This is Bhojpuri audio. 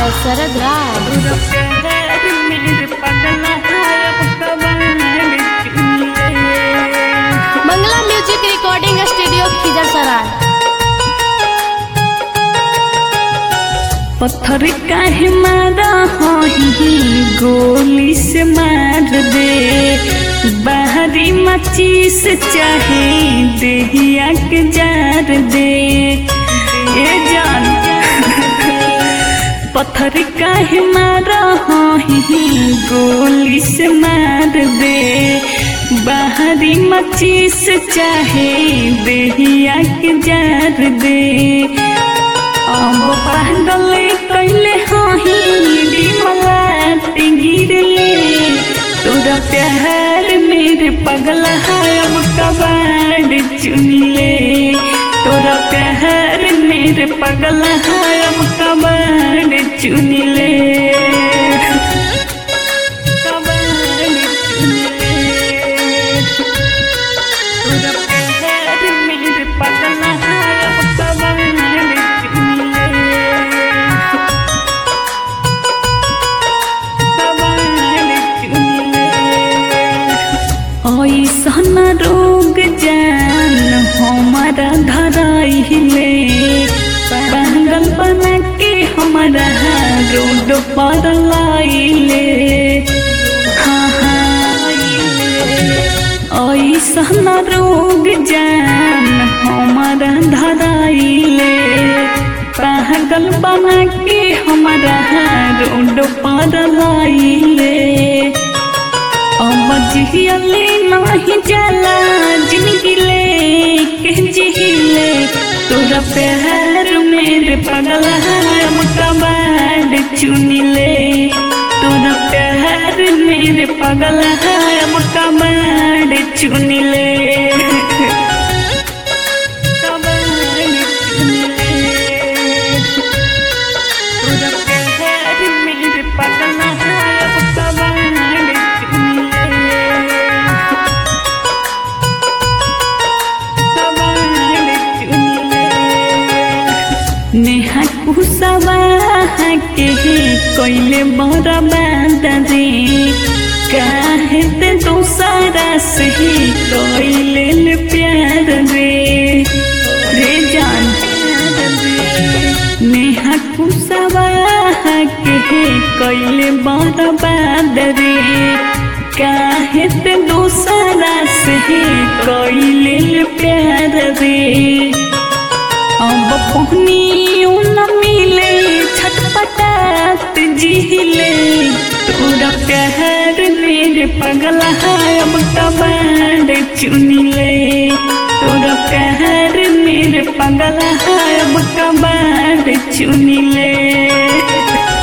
by Sarad Raj. Bangla Music Recording Studio, Khizar पत्थर काहे मारा हही गोली से मार दे बाहरी मचीस चाहे देहिया के जार दे ए जान पत्थर काहे मारा हही गोली से मार दे बाहरी मचीस चाहे देहिया के जार दे अब पागल कैले हही डिमलाट गिरले तोरा प्यार मेरे पगला है अब कबाड़ चुनले तोरा प्यार मेरे पगला है अब कबाड़ चुनले कबाड़ चुनले तोरा प्यार मेरे पगला है अब कबाड़ चुनले ऐसन रोग जान हमारा धराइले पागल बना के हमारा रोड पर लाइले हाँ हाँ ऐसन रोग जान हमारा धराइले पागल बना के हमारा रोड पर लाइले अब जिहिले नहीं जाला जिंदगी ले के जिहिले तोरा प्यार मेरे पगल हम कबाड़ चुनिले तोरा प्यार मेरे पगल हम कबाड़ चुनिले कबाड़ चुनिले तोरा प्यार मेरे पगल हम कबाड़ चुनिले नेहा कुसवा के कोइले बड़ा बादरे काहे ते दूसरा से कोइले ले प्यार रे रे जान नेहा कुसवा के कोइले बड़ा बादरे काहे ते दूसरा से कोइले ले प्यार रे अब पहनी न मिले छटपटात जिहिले तोरा प्यार मेरे पगला है अब कबाड़ चुनिले तोरा प्यार मेरे पगला है अब कबाड़ चुनिले